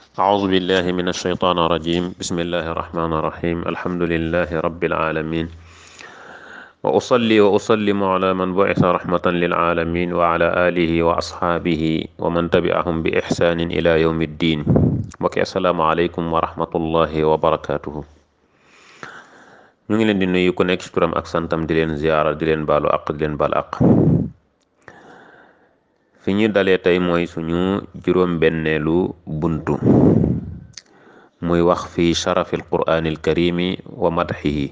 أعوذ بالله من الشيطان الرجيم بسم الله الرحمن الرحيم الحمد لله رب العالمين وأصلي وأسلم على من بعث رحمة للعالمين وعلى آله وأصحابه ومن تبعهم بإحسان إلى يوم الدين mbokki asalaamaaleykum wa rahmatullahi wa barakaatuhu ñu ngi leen di nuyu ku nekk ci turam ak santam di leen ziyaara di leen baalu aq di leen baal aq fi ñu dalee tey mooy suñu juróom-benneelu buntu muy wax fi sharafi alquraanil karimi wa madxihi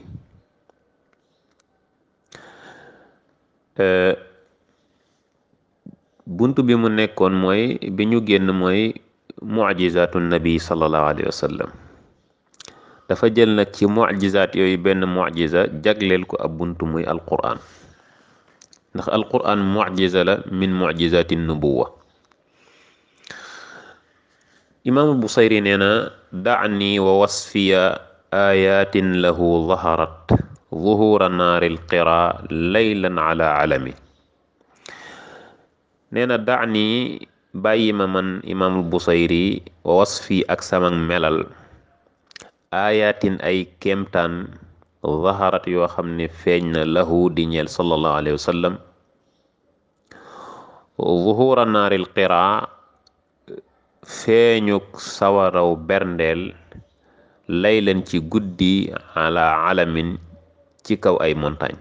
buntu bi mu nekkoon mooy bi ñu génn mooy mucjizaatu nabi sallallahu alayhi wa sallam dafa jël nag ci mucjizaat yooyu benn mucjiza jagleel ko ab buntu muy alquraan ndax alquraan mucjiza la min mucjizaati nubuwa imaamu busayri nee na dacni wa wasfiya ayatin lahu zaharat zuhura naari alqira laylan ala alami nee na dacni bàyyi ma man imaamul busayri wa wasfi ak sama melal ayatin ay kéemtaan zaharat yoo xam ne feeñ na lahu di ñeel sallallahu alayhi wa sallam zuhura naaril qiraa feeñuk sawaraw berndeel laylan ci guddi ala alamin ci kaw ay montagne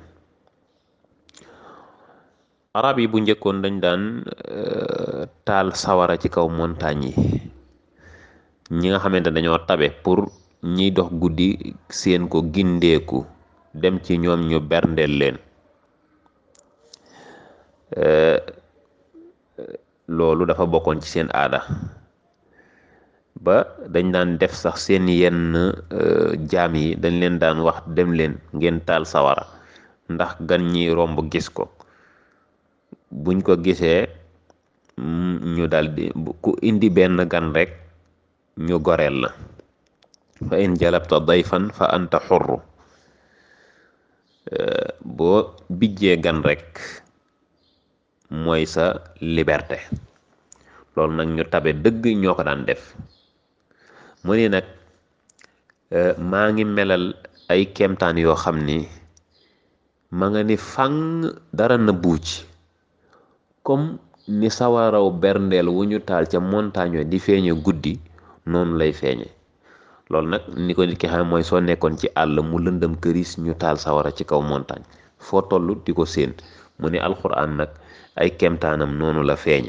arab yi bu njëkkoon dañ daan taal sawara ci kaw montagne yi ñi nga xamante dañoo tabe pour ñiy dox guddi seen ko gindeeku dem ci ñoom ñu berndeel leen loolu dafa bokkoon ci seen aada ba dañ daan def sax seen yenn jaam yi dañ leen daan wax dem leen ngeen taal sawara ndax gan ñi romb gis ko buñ ko gisee ñu daldi ku indi benn gan rek ñu goreel la fa in jalabta dayfan fa anta xurru boo bijjee gan rek mooy sa liberté loolu nag ñu tabe dëgg ñoo ko daan def mu ni nag maa ngi melal ay kemtaan yoo xam ni ma nga ni fang dara na buuc comme ni sawaraw berndeel wu ñu taal ca montagne di feeñe guddi noonu lay feeñe loolu nag ni ko nit ki xam mooy soo nekkoon ci àll mu lëndëm këris ñu taal sawara ci kaw montagne foo toll di ko séen mu ne alxuraan nag ay kemtaanam noonu la feeñe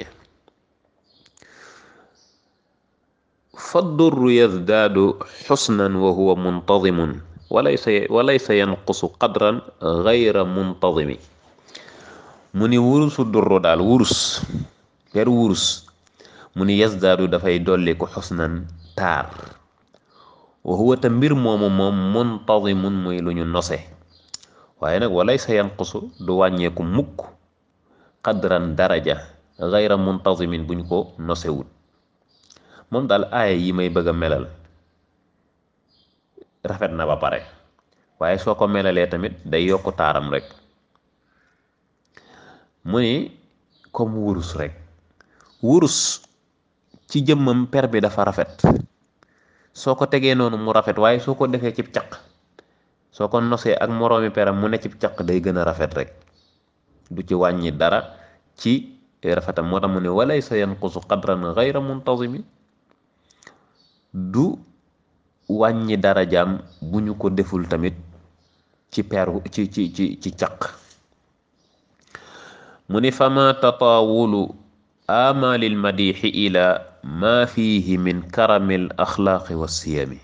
fa durru yazdaadu xusnan wa huwa muntadimun walaysa walaysa yanqusu qadran gayra muntadimi mu ni wurusu durru daal wurus per wurus mu ni yazdaadu dafay dolli ko xusnan taar wa huwa te mbir moomu moom muntadimun muy lu ñu nose waaye nag walay sa yanqusu du wàññeeku mukk qadran daraja gayra muntazimin buñ ko nosewut moom daal aaya yi may bëgg a melal rafet na ba pare waaye soo ko melalee tamit day yokk taaram rek mu ni comme wurus rek wurus ci jëmmam per bi dafa rafet soo ko tegee noonu mu rafet waaye soo ko defee cib caq soo ko nosee ak moroomi peram mu ne cib caq day gën a rafet rek du ci wàññi dara ci rafetam moo tax mu ne walay sa yanqusu qadran gayra muntazimi du wàññi dara jaam bu ñu ko deful tamit ci peru ci ci ci ci caq mu ni fama tataawulu amalil madixi ila ma fihi min karamil axlaaqi wa siyami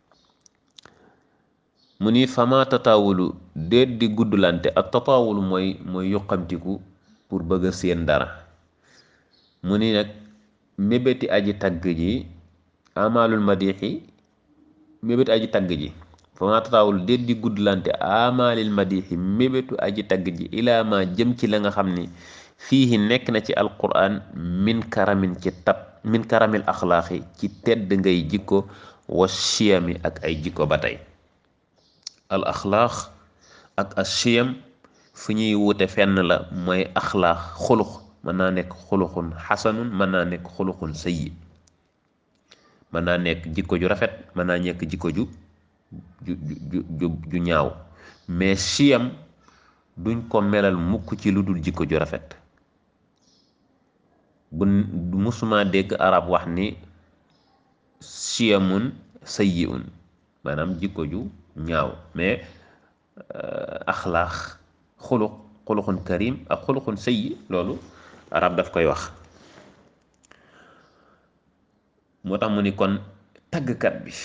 mu ni fama tataawulu déet di guddlante ak tataawulu mooy mooy yuqamtiku pour bëgg a seen dara mu ni nag mébéti aji tagg ji amalul madixi mébéti aji tagg ji fama tataawulu déet di guddlante amalil madixi mébétu aji tagg ji ilaa ma jëm ci la nga xam ni fii nekk na ci alquran min karamin ci tab min karamil axlaaqi ci tedd ngay jikko wa chiyami ak ay jikko ba tey al axlaaq ak as chiyam fu ñuy wute fenn la mooy axlaax xulux mën naa nekk xuluxun xasanun mën naa nekk xuluxun sayyi mën naa nekk jikko ju rafet mën naa nekk jikko ju ju ju ju ñaaw mais siyam duñ ko melal mukk ci lu dul jikko ju rafet bu musuma dégg arab wax ni siyamun sayyi'un maanaam jikko ju ñaaw mais axlaax xuluq xuluqun karim ak xuluqun sayyi loolu arab daf koy wax moo tax mu ni kon taggkat bi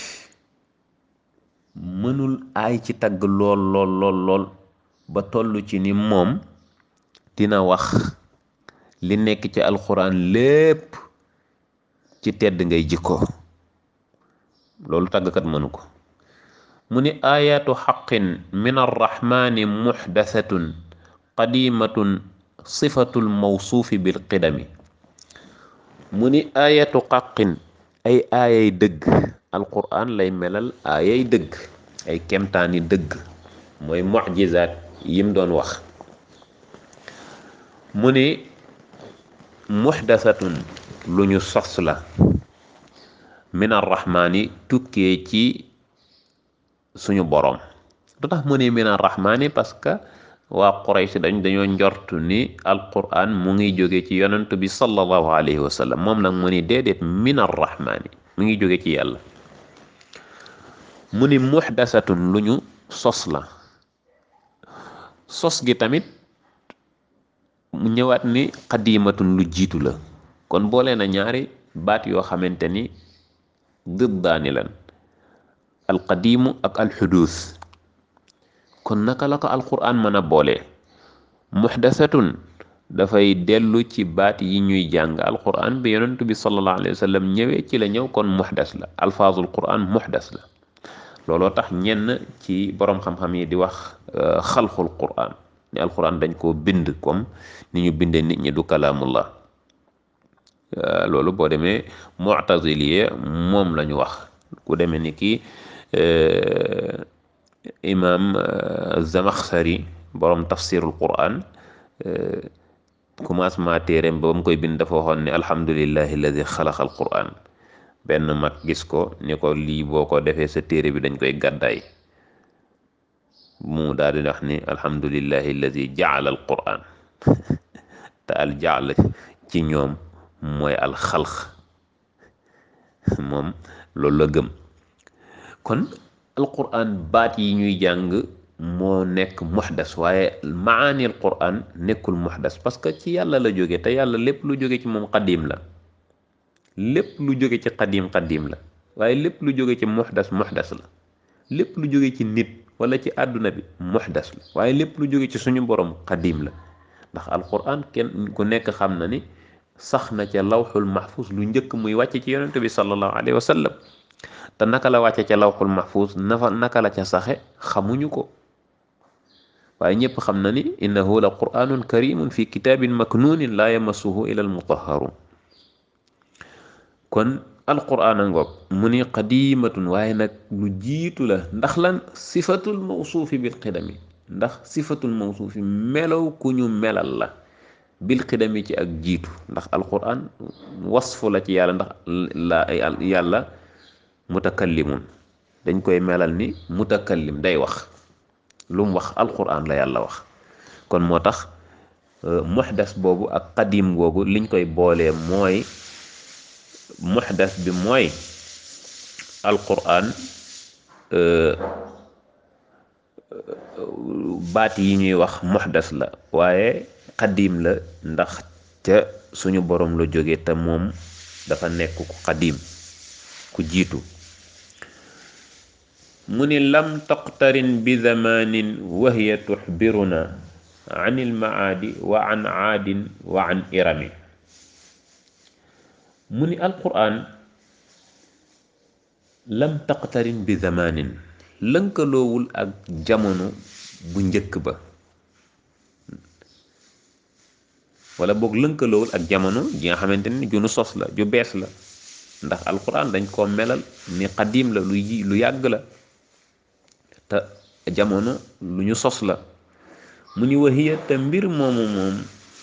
mënul aay ci tagg lool lool lool lool ba toll ci ni moom dina wax li nekk ci alxuraan lépp ci tedd ngay jikko loolu taggkat mënu ko mu ni aayaatu xaqin min arrahmani muxdasatun qadimatun sifatul mawsuufi bil qidami mu ni aayatu xaqin ay aayay dëgg alquran lay melal aayay dëgg ay kemtaani dëgg mooy mucjizaat yim doon wax mu ni muxdasatun lu ñu sos la min arrahmaani tukkee ci suñu boroom lu tax mu ni min arrahmaani parce que waa Quraysh dañ dañoo njort ni alquran mu ngi jóge ci yonent bi sallallahu alayhi wa sallam moom nag mu ni déedéet min arrahmaani mu ngi jóge ci yàlla mu ni muxdasatun lu ñu sos la sos gi tamit mu ñëwaat ni xadimatun lu jiitu la kon boole na ñaari baat yoo xamante ni dëddaani lan alqadimu ak alxuduus kon naka la ko alquran mën a boole muxdasatun dafay dellu ci baat yi ñuy jàng alquran bi yonent bi sallallahu alayhi wa sallam ñëwee ci la ñëw kon muxdas la alfaazul quran muxdas la looloo tax ñenn ci boroom xam-xam yi di wax xalqul quran ni alquran dañ koo bind comme ni ñu bindee nit ñi du kalaamullah loolu boo demee mu'taziliye moom la ñu wax ku demee ni kii imam zamaxsari borom tafsirul quran commencement téeréem ba mu koy bind dafa waxoon ne alhamdulillahi alladi xalaqa al quran benn mag gis ko ni ko lii boo ko defee sa téere bi dañ koy gàddaay mu daal di wax ni alhamdulillahi alladi jaala al quran te al jaal ci ñoom mooy al xalq moom loolu la gëm kon alquran baat yi ñuy jàng moo nekk muxdas waaye maani alquran nekkul muxdas parce que ci yàlla la jóge te yàlla lépp lu jóge ci moom xadim la lépp lu jóge ci xadim xadim la waaye lépp lu jóge ci muxdas muxdas la lépp lu jóge ci nit wala ci àdduna bi muxdas la waaye lépp lu jóge ci suñu borom xadim la ndax alquran kenn ku nekk xam na ni sax na ca lawxul mahfuz lu njëkk muy wàcce ci yonent bi sallallahu alayhi wa sallam te naka la wàcce ca lawxul mahfuz nafa naka la ca saxe xamuñu ko waaye ñëpp xam na ni innahu la qur'anun karimun fi kitabin maknunin la yamassuhu ila almutahharun kon alquran a ngoog mu ni qadimatun waaye nag lu jiitu la ndax lan sifatul mawsuufi bil qidami ndax sifatul mawsuufi melow ku ñu melal la bil qidami ci ak jiitu ndax alquran wasfu la ci yàlla ndax la yàlla mutakallimun dañ koy melal ni mutakallim day wax lu mu wax alquran la yàlla wax kon moo tax muxdas boobu ak qadim googu liñ koy boolee mooy muxdas bi mooy alquran baat yi ñuy wax muxdas la waaye qadim la ndax ca suñu borom la jóge te moom dafa nekk ku qadim ku jiitu mu ni lam taqtarin bi zamanin wa hiya tuxbiruna an ilmaadi wa an aadin wa an irami mu ni alquran lam taqtarin bi zamanin lënkaloowul ak jamono bu njëkk ba wala boog lënkaloowul ak jamono ji nga xamante ni ju nu sos la ju bees la ndax alquran dañ koo melal ni xadim la lu lu yàgg la te jamono lu ñu sos la mu ni waxiya te mbir moomu moom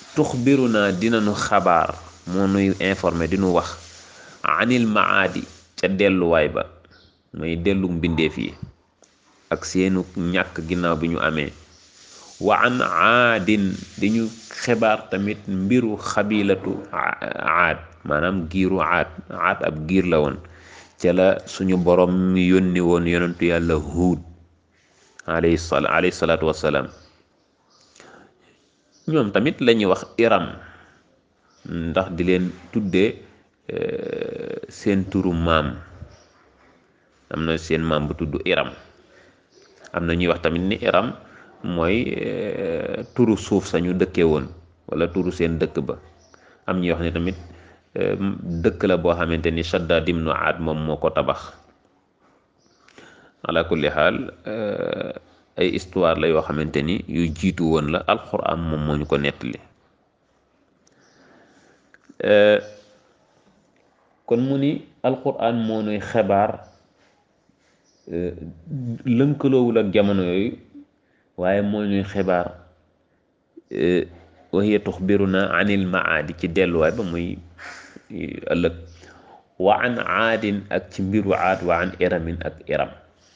tuxbiru naa dina nu xabaar moo nuy informé di nu wax anil maadi ca delluwaay ba mooy dellu mbindeef yi ak seenu ñàkk ginnaaw bi ñu amee wa an aadin di ñu xibaar tamit mbiru xabilatu aad maanaam giiru aad aad ab giir la woon ca la suñu borom mi yónni woon yonentu yàlla huud alayhi sala alayhi salaatu wassalaam ñoom tamit la ñuy wax iram ndax di leen tuddee seen turu maam am na seen maam bu tudd iram am na ñuy wax tamit ni iram mooy turu suuf sañu dëkkee woon wala turu seen dëkk ba am ñuy wax ne tamit dëkk la boo xamante ni Shaddad ibnu Aad moom moo ko tabax ala kulli xaal ay histoire la yoo xamante ni yu jiitu woon la alxuraan moom moo ñu ko nettali kon mu ni alxuraan moo nuy xebaar lënkaloowul ak jamono yooyu waaye moo ñuy xibaar wa hiya tuxbiruna anil maadi ci delluwaay ba muy ëllëg wa an aadin ak ci mbiru aad wa an iramin ak iram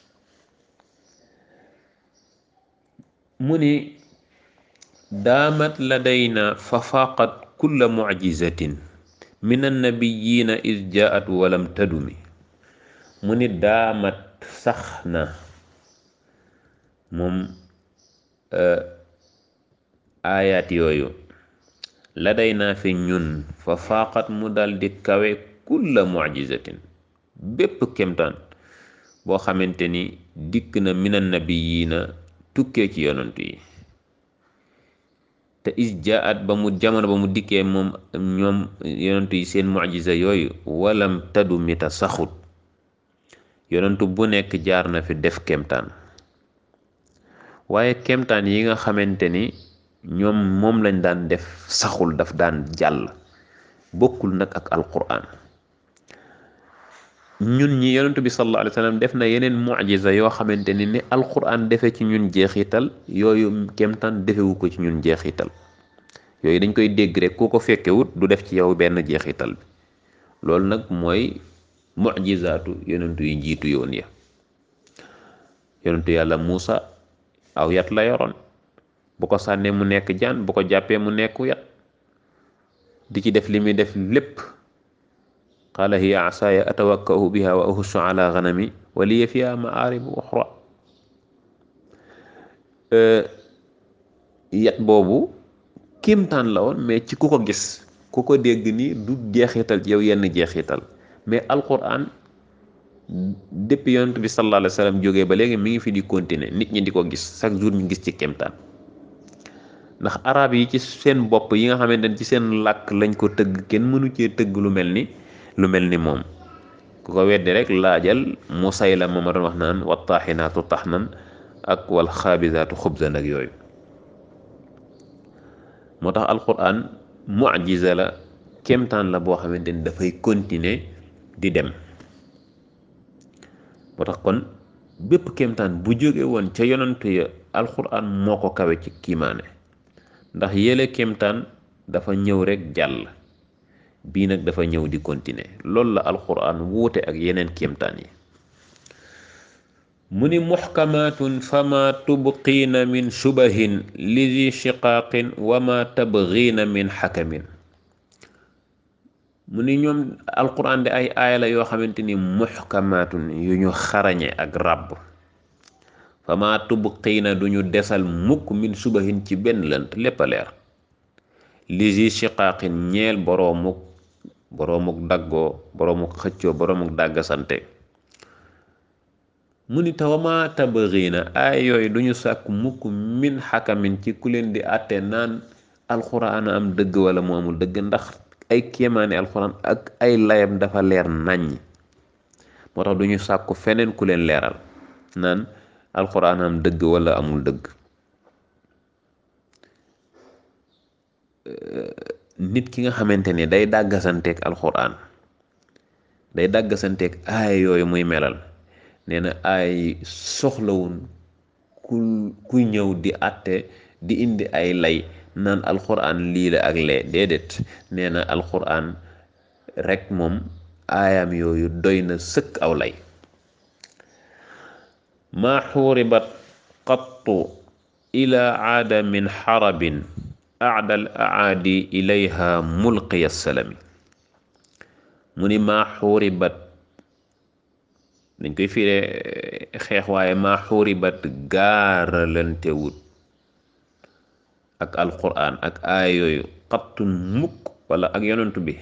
mu ni daamat ladayna fa faaqat kulla mucjizatin min annabiyina is jaat walam tadumi mu ni daamat sax na moom aayaat yooyu la day naa fi ñun fa faaqat mu dal di kawe kulla mucjizatin bépp kemtaan boo xamante ni dikk na minan nabiyiina tukkee ci yonantu yi te is jaat ba mu jamono ba mu dikkee moom ñoom yonantu yi seen mucjiza yooyu walam tadu mita saxut yonantu bu nekk jaar na fi def kemtaan waaye kemtaan yi nga xamante ni ñoom moom lañ daan def saxul daf daan jàll bokkul nag ak alquran ñun ñi yonentu bi sallallahu alayhi wa sallam def na yeneen mucjiza yoo xamante ni ni alquran defe ci ñun jeexital yooyu kemtaan defewu ko ci ñun jeexital yooyu dañ koy dégg rek ku ko fekkewut du def ci yow benn jeexital bi loolu nag mooy mucjizaatu yonentu yi njiitu yoon ya yonentu yàlla Muusa aw yat la yoroon bu ko sànnee mu nekk jaan bu ko jàppee mu nekk yat di ci def li muy def lépp qaala hiya asaaya atawakkau biha wa ahussu ala ganami wa liya fiha maaribu uxra yat boobu kimtaan la woon mais ci ku ko gis ku ko dégg ni du jeexital ci yow yenn jeexital mais alquran depuis yonent bi sallallahu alayhi wa sallam jógee ba léegi mi ngi fi di continuer nit ñi di ko gis chaque jour ñu gis ci kimtaan ndax arab yi ci seen bopp yi nga xamante ne ci seen làkk lañ ko tëgg kenn mënu cee tëgg lu mel ni lu mel ni moom ku ko weddi rek laajal Musayla ma ma doon wax naan wa taaxinaatu taxnan ak wal xaabisaatu xubzan ak yooyu moo tax alquran mucjiza la kéemtaan la boo xamante ni dafay continuer di dem moo tax kon bépp kéemtaan bu jóge woon ca yonantu ya alquran moo ko kawe ci kiimaane ndax yële kéemtaan dafa ñëw rek jàll bii nag dafa ñëw di continuer loolu la alquran wuute ak yeneen kéemtaan yi mu ni muxkamaatun fama tubqiina min shubahin li di shiqaaqin wa ma tabgiina min xakamin mu ni ñoom alquran de ay aaya la yoo xamante ni muxkamaatun yu ñu xarañe ak ràbb fama tubqiina duñu desal mukk min subahin ci benn lënt lépp a leer li di shiqaaqin ñeel boroomuk boroomuk daggoo boroomuk xëccoo boroomuk dàggasante mu ni tawama tabëriina ay yooyu duñu sàkk mukk min xakamin ci ku leen di àtte naan alxuraan am dëgg wala mu amul dëgg ndax ay kéemaane alxuraan ak ay layam dafa leer naññ moo tax duñu sàkku feneen ku leen leeral naan alxuraan am dëgg wala amul dëgg nit ki nga xamante ni day dàggasanteeg alxuraan day dàggasanteeg aaya yooyu muy melal nee na ay soxlawun ku ku ñëw di àtte di indi ay lay naan alxuraan lii la ak lee déedéet nee na alxuraan rek moom aayam yooyu doy na sëkk aw lay maa xuuribat qattu ila aada min xarabin aada al aadi ilayha mulqiya salami mu ni maa xuuribat dañ koy firee xeex waaye maa xuuribat gaaralantewut ak alquran ak aaya yooyu xattun mukk wala ak yonentu bi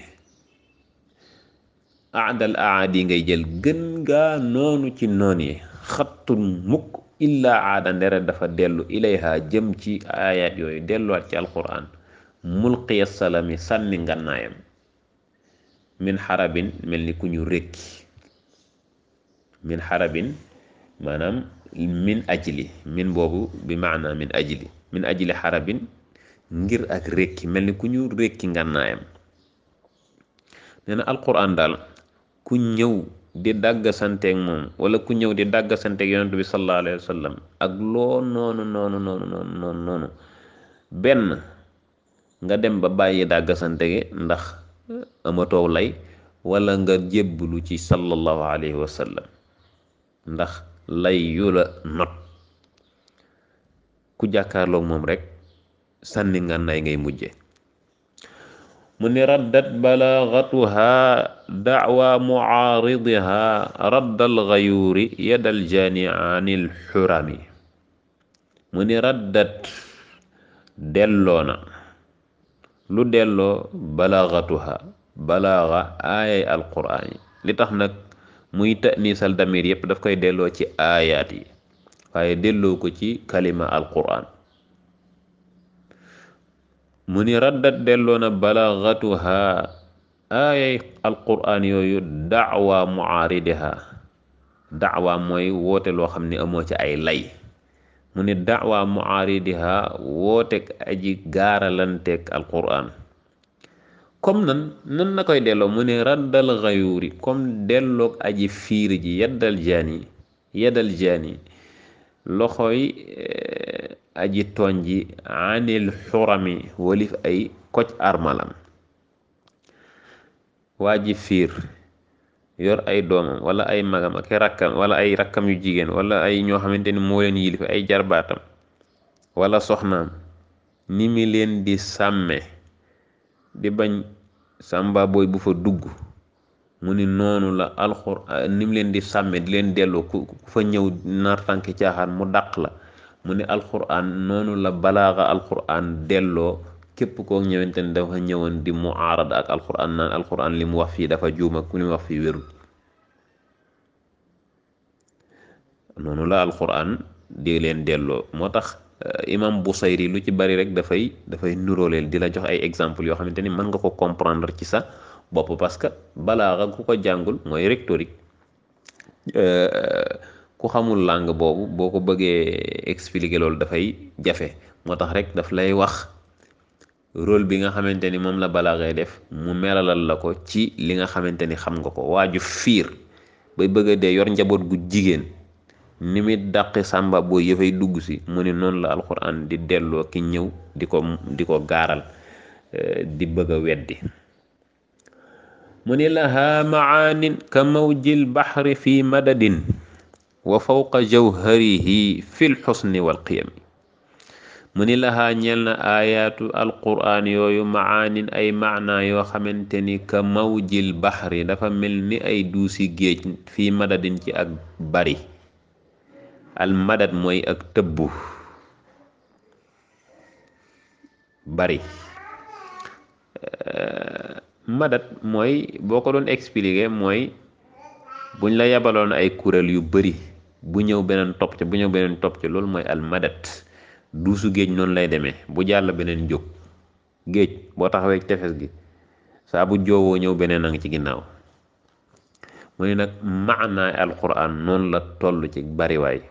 aadal aadi ngay jël gën gaa noonu ci noon yi xattun mukk illa aada ndere dafa dellu ilayha jëm ci aayaat yooyu delluwaat ci alquran mulqiya salami sànni ngannaayam min xarabin mel ni ku ñu rékki min xarabin maanaam min ajli min boobu bi maana min ajli min ajli xarabin ngir ak rékki mel ni ku ñu rékki ngànnaayam nee na alquran daal ku ñëw di dàgg santeeg moom wala ku ñëw di dàgg santeeg yonent bi sallallahu alayhi wa sallam ak loo noonu noonu noonu noonu noonu noonu benn nga dem ba bàyyi dàgg santegi ndax amatoo lay wala nga jébblu ci sallallahu alayhi wa sallam ndax lay yu la not ku jàkkaarloog moom rek sànni ngànnaay ngay mujje mu ni raddat balaagatuha dacwa mucaaridiha raddal gayuuri yadal jaani anil xurami mu ni raddat delloona lu delloo balaagatuha balaaga aayay alquraan yi li tax nag muy ta'niisal damir yépp daf koy delloo ci aayaat yi waaye delloo ko ci kalima alquraan mu ni raddat delloo na balaagatuha aayay alquraan yooyu dacwa mucaaridiha dacwa mooy woote loo xam ni amoo ci ay lay mu ni dacwa mucaaridiha wootek aji gaaralanteeg alquraan comme nan nan na koy delloo mu ne raddal xayuuri comme delloog aji fiir ji yeddal jaani yeddal jaani loxoy aji tooñ ji anil xurami walif ay koc armalam waa ji fiir yor ay doomam wala ay magam ak rakkam wala ay rakkam yu jigéen wala ay ñoo xamante ni moo leen yilif ay jarbaatam wala soxnaam ni mi leen di sàmme di bañ sàmba booy bu fa dugg mu ni noonu la alxuraan ni mu leen di sàmme di leen delloo ku fa ñëw nar tànki caaxaan mu dàq la mu ni alxuraan noonu la balaaxa alxuraan delloo képp koo ñëwante ni dafa ñëwoon di mu aarada ak alxuraan naan alxuraan li mu wax fii dafa juum ak li mu wax fii wérul noonu la alxuraan di leen delloo moo tax imam Busayri lu ci bari rek dafay dafay nuróoleel di la jox ay exemple yoo xamante ni mën nga ko comprendre ci sa bopp parce que balaaxa ku ko jàngul mooy rhétorique ku xamul langue boobu boo ko bëggee expliquer loolu dafay jafe moo tax rek daf lay wax rôle bi nga xamante ni moom la balaaxee def mu melalal la ko ci li nga xamante ni xam nga ko waaju fiir bay bëgg a dee yor njaboot gu jigéen ni muy dàqi sàmba boo yëfay dugg si mu ni noonu la alxuraan di delloo ki ñëw di ko di ko gaaral di bëgg a weddi mu ni laha maanin ka mawjil baxri fi madadin wa fawqa jawharihi fi lxusni walqiyami mu ni laha ñel na aayaatu alquraan yooyu maanin ay maana yoo xamante ni ka mawjil baxri dafa mel ni ay duusi géej fi madadin ci ak bari al madad mooy ak tëbbu bari madad mooy boo ko doon expliquer mooy buñ la yabaloon ay kuréel yu bari bu ñëw beneen topp ca bu ñëw beneen topp ca loolu mooy al madad duusu géej noonu lay demee bu jàll beneen jóg géej boo taxawee tefes gi saa bu joowoo ñëw beneen a ngi ci ginnaaw mu ne nag maanaay alquran noonu la toll ci bariwaay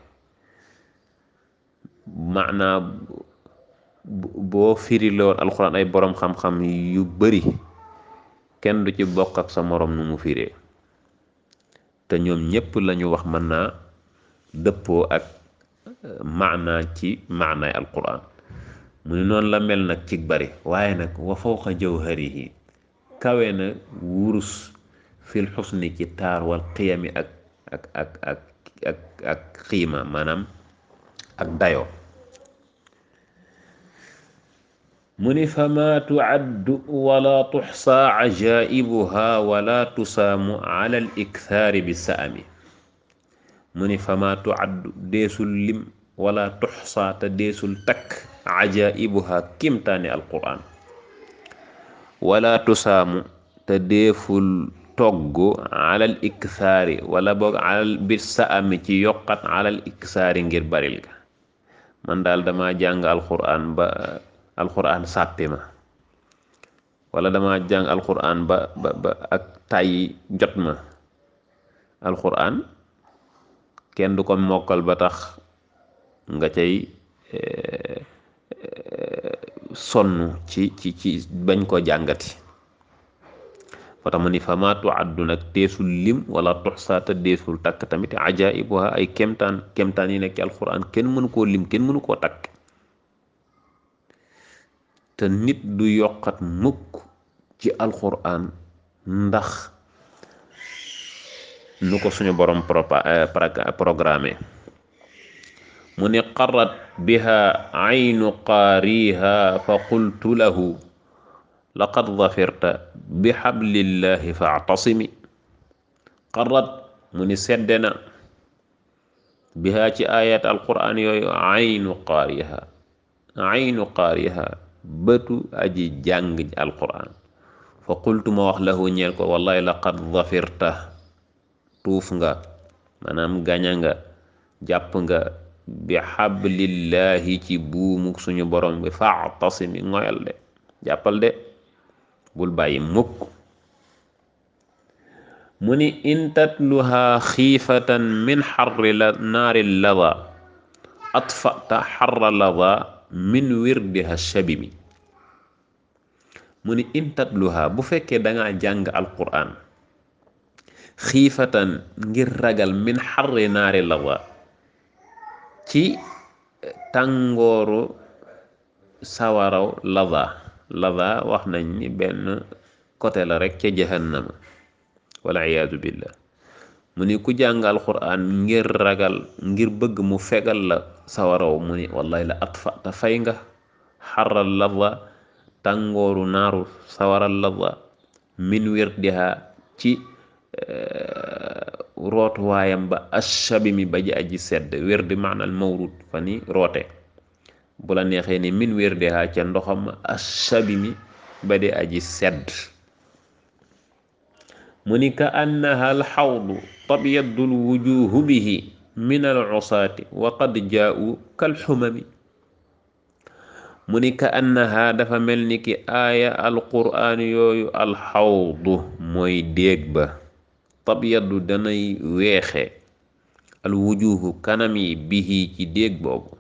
maanaa boo firi la woon alxuraan ay boroom xam-xam yu bari kenn du ci bokk ak sa moroom nu mu firee te ñoom ñépp lañu wax mën naa dëppoo ak maanaa ci maanaay alxuraan mu ne noonu la mel nag ci bari waaye nag wa fawqa jawharihi kawe na wurus fil xusni ci taar wal qiyami ak ak ak ak ak ak xiima maanaam ak dayo mu ni fama tuaddu wala tuxsa ajaibuha wala tusaamu ala al ikthaari bi saami mu ni fama tuaddu deesul lim wala tuxsa te deesul takk ajaibuha kimtaani alquran wala tusaamu te deeful togg alal ikthaari wala boog alal bi saami ci yokkat alal ikthaari ngir baril ga man daal dama jàng alquran ba alquran sàppi ma wala dama jàng alquran ba ba ba ak tàyyi jot ma alquran kenn du ko mokkal ba tax nga cay sonn ci ci ci bañ ko jàngati fa tax mu ni fa ma tuaddu nag teesul lim wala tuxsaata deesul takk tamit ajaibuha ay kemtaan kemtaan yi nekk ci alquran kenn mënu koo lim kenn mënu koo takk te nit du yokkat mukk ci alquran ndax nu ko suñu borom programme mu ni qarat biha aynu qaariha fa qultu lahu laqad zafirta bi xablillahi faactasimi qarat mu ni sedde na biha ci ayat alquran yooyu aynu qaariha aynu qaariha bëtu aji jàng alquran fa qultu ma wax lahu ñeel ko wallahi laqad zafirta tuuf nga maanaam gaña nga jàpp nga bi xablillahi ci buumuk suñu borom bi faatasimi ngoyal de jàppal de bul bàyyi mukk mu ni in tatluha xiifatan min xarri la naari lada atfata xarra lada min wirdiha shabimi mu ni in tatluha bu fekkee danga jàng alquran xiifatan ngir ragal min xarri naari lada ci tàngooru sawaraw lada lada wax nañ ni benn côté la rek ca jahannama wala iyaadu billah mu ni ku jàng alquran ngir ragal ngir bëgg mu fegal la sawaraw mu ni wallahi la atfa ta fay nga xaral lada tàngooru naaru sawaral lada min wirdiha ci rootuwaayam ba ashabi mi ba ji aji sedd wirdi maanaal mawrud fa ni roote bu la neexee ni min wirdiha ca ndoxam ashabi mi ba di aji sedd mu ni ka annaha alxawdu tabyaddu lwujuhu bihi min alusaati wa qad jaau kalxumami mu ni ka annaha dafa mel ni ki aaya alquraan yooyu alxawdu mooy déeg ba tabyaddu danay weexe alwujuhu kanam yi bihi ci déeg boobu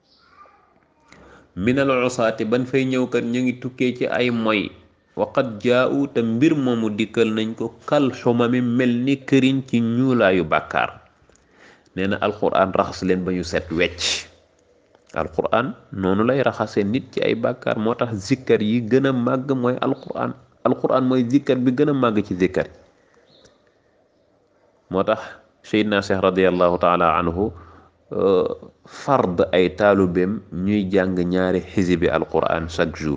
min alusaati ban fay ñëw kat ñu ngi tukkee ci ay moy waqat jaau te mbir moomu dikkal nañ ko kal xumami mel ni këriñ ci ñuulaayu bàkkaar nee na alquran raxas leen ba ñu set wecc alquran noonu lay raxase nit ci ay bàkkaar moo tax zikkar yi gën a màgg mooy alquran alquran mooy zikkar bi gën a màgg ci zikkar moo tax Seydina Cheikh radiallahu taala anhu fard ay taalubeem ñuy jàng ñaari xisibi alquran chaque jour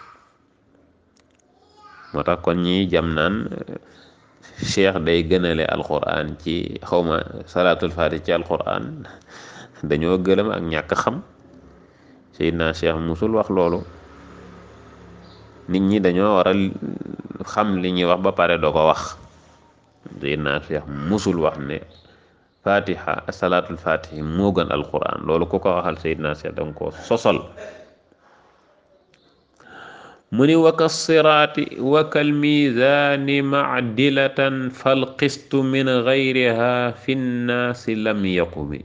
moo tax kon ñi jam naan cheikh day gënale alquran ci xawma salaatul fatih ci alquran dañoo gëlëm ak ñàkk xam Seydina cheikh musul wax loolu nit ñi dañoo war a xam li ñuy wax ba pare doo ko wax Seydina cheikh musul wax ne fatiha salaatul fatih moo gën alquran loolu ku ko waxal Seydina cheikh danga ko sosol mu ni waka siraati wakal miizaani macdilatan falqistu min gayriha fi nnaasi lam yaqumi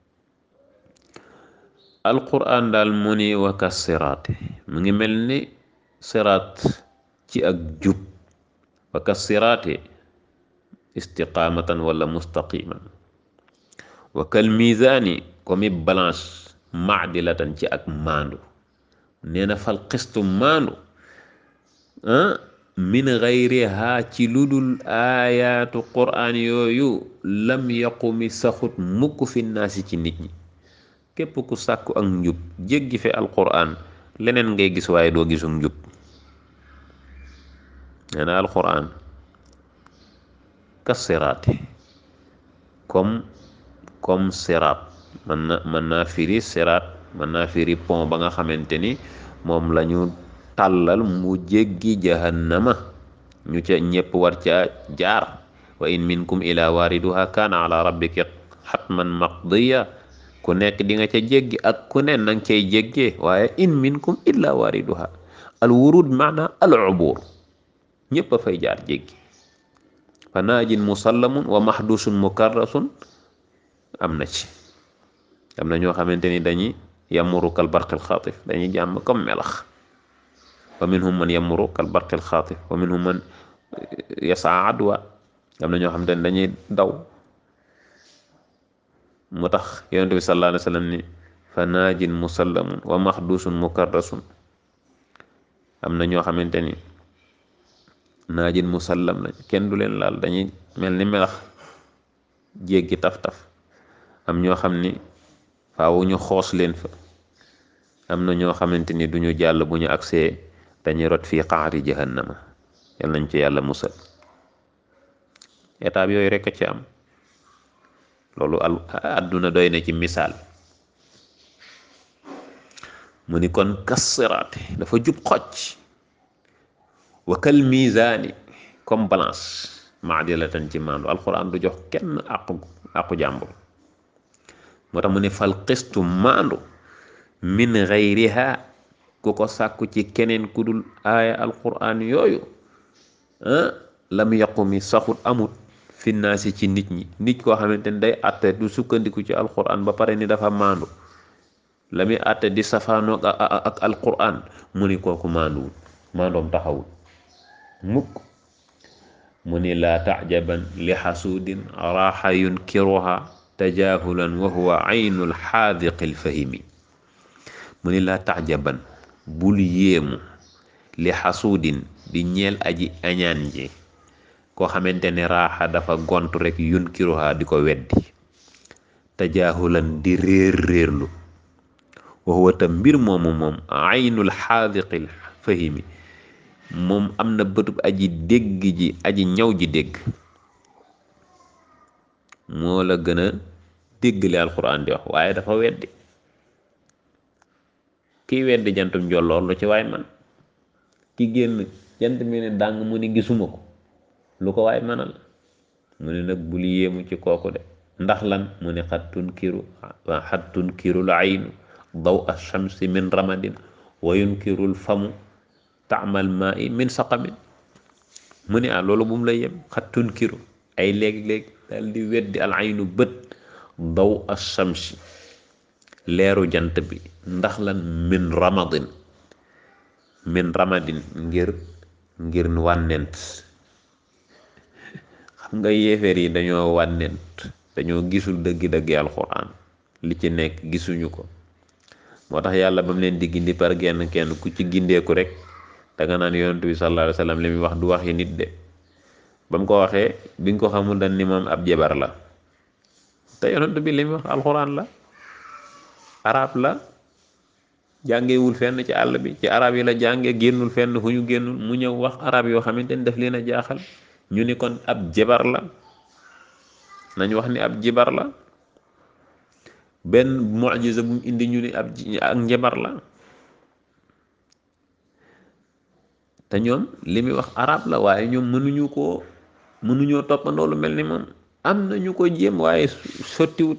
alquraan daal mu ni waka siraati mu ngi mel ni siraat ci ak jub waka siraati istiqaamatan wala mustaqiman wakal miizaani komi balance macdilatan ci ak maandu nee na falqistu maandu min gayriha ci ludul aayaatu quraan yooyu lam yaqumi saxut mukk fi naasi ci nit ñi képp ku sàkku ak njub jéggi fi alquraan leneen ngay gis waaye doo gisum njub nee na alquraan kas siraati comme comme siraat mën na mën naa firi siraat mën naa firi pont ba nga xamante ni moom lañu tàllal mu jéggi jahannama ñu ca ñépp war ca jaar wa in minkum ila wariduha kaana ala rabbika xatman maqdiya ku nekk di nga ca jéggi ak ku ne nang cay jéggee waaye in minkum illa wariduha al wurud maana al ubur ñépp a fay jaar jéggi fa naajin musallamun wa mahdusun mukarrasun am na ci am na ñoo xamante ni dañuy yamuru kal barqil xaatif dañuy jàmm comme melax wa minhum man yamuru kal barqil xaatif wa minhum man yasaa adwa am na ñoo xamante ni dañuy daw mu tax yonent bi sallallahu alayhi wa sallam ni fa naajin musallamun wa mahdusun mukarrasun am na ñoo xamante ni naajin musallam lañ kenn du leen laal dañuy mel ni melax jéggi taf-taf am ñoo xam ni faaw ñu xoos leen fa am na ñoo xamante ni duñu jàll bu ñu agsee dañuy rot fii qaari jahannama yal nañ ci yàlla musal étape yooyu rekk a ci am loolu al àdduna doy na ci misaal mu ni kon kassiraate dafa jub xocc wa kal misaani comme balance maadilatan ci maandu alquran du jox kenn àqu àqu jàmbur moo tax mu ne fal qistu maandu min gayriha ku ko sàkku ci keneen ku dul aaya alquran yooyu lam yaqumi saxut amut finnaasi ci nit ñi nit koo xamante ni day àtte du sukkandiku ci alquran ba pare ni dafa maandu la muy àtte di safaanoog ak alquran mu ni kooku maanduwul maandoom taxawul mukk mu ni laa tajaban li xasuudin raaxa yunkiruha tajahulan wa huwa aynul xaadiqil fahimi mu ni laa tajaban bul yéemu li xasuudin di ñeel aji añaan ji koo xamante ne raaxa dafa gont rek yunkiruha di ko weddi tajahulan di réer réerlu wa huwa tam mbir moomu moom aynul xaadiqil fahimi moom am na bëtub aji dégg ji aji ñaw ji dégg moo la gën a dégg li alquran di wax waaye dafa weddi kiy weddi jantum njolloor lu ci waay man ki génn jant mi ne dàng mu ni gisuma ko lu ko waay manal mu ne nag bul yéemu ci kooku de ndax lan mu ne xat tunkiru xat tunkirul aynu daw ashamsi min ramadin wa yunkirul famu taamal maa i min saqamin mu ne ah loolu bu mu lay yem xat tunkiru ay léeg-léeg dal di weddi al aynu bët daw ashamsi leeru jant bi ndax lan min ramadin min ramadin ngir ngir wànnent xam nga yéeféer yi dañoo wànnent dañoo gisul dëggi-dëggi alxuraan li ci nekk gisuñu ko moo tax yàlla ba mu leen di gindi par genn kenn ku ci gindeeku rek danga naan yonent bi sallallahu alayhi wa sallam li muy wax du waxi nit de ba mu ko waxee bi nga ko xamul dañ ni moom ab jabar la te yonent bi li muy wax alxuraan la arab la jàngewul fenn ci àll bi ci arab yi la jànge génnul fenn fu ñu génnul mu ñëw wax arab yoo xamante ni daf leen a jaaxal ñu ni kon ab jabar la nañ wax ni ab jibar la benn mucjisa bu mu indi ñu ni ab ak njabar la te ñoom li muy wax arab la waaye ñoom mënuñu koo mënuñoo toppandoo lu mel ni moom am na ñu ko jéem waaye sottiwut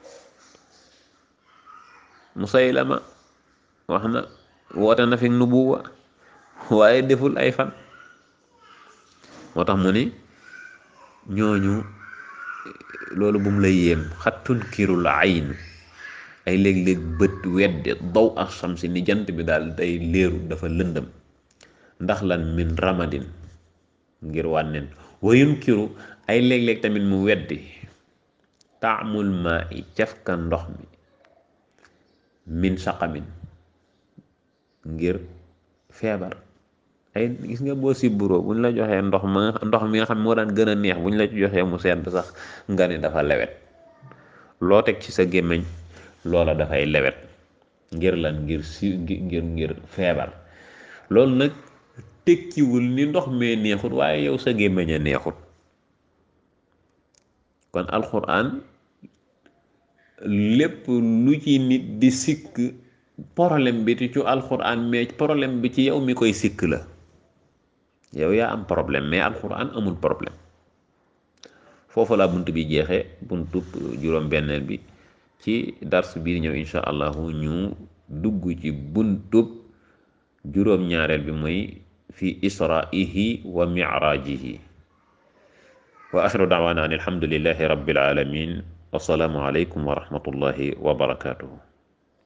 Musaylama wax na woote na fi nubuwa waaye deful ay fan moo tax mu ni ñooñu loolu bu mu lay yéem xattun kirul ayn ay léeg-léeg bët wedde daw ak samsi ni jant bi daal day léeru dafa lëndëm ndax lan min ramadin ngir wànneen wayun kiru ay léeg-léeg tamit mu weddi taamul maa i cafka ndox mi min saqamin ngir feebar ay gis nga boo sibburoo buñ la joxee ndox ma ndox mi nga xam moo daan gën a neex buñ la joxee mu sedd sax nga ne dafa lewet loo teg ci sa gémmiñ loola dafay lewet ngir lan ngir si ngir ngir feebar loolu nag tekkiwul ni ndox mee neexut waaye yow sa gémmiñ a neexut kon alxuraan lépp lu ci nit di sikk problème bi ci alxuraan mais problème bi ci yow mi koy sikk la yow yaa am problème mais alxuraan amul problème foofu laa bunt bi jeexee buntub juróom-benneel bi ci dars bii ñëw insha allahu ñu dugg ci buntub juróom-ñaareel bi mooy fi israihi wa mirajihi wa axiru daawaana an alhamdulillahi rabbil alamin wasalaamu aleykum wa rahmatullahi wa barakatuhu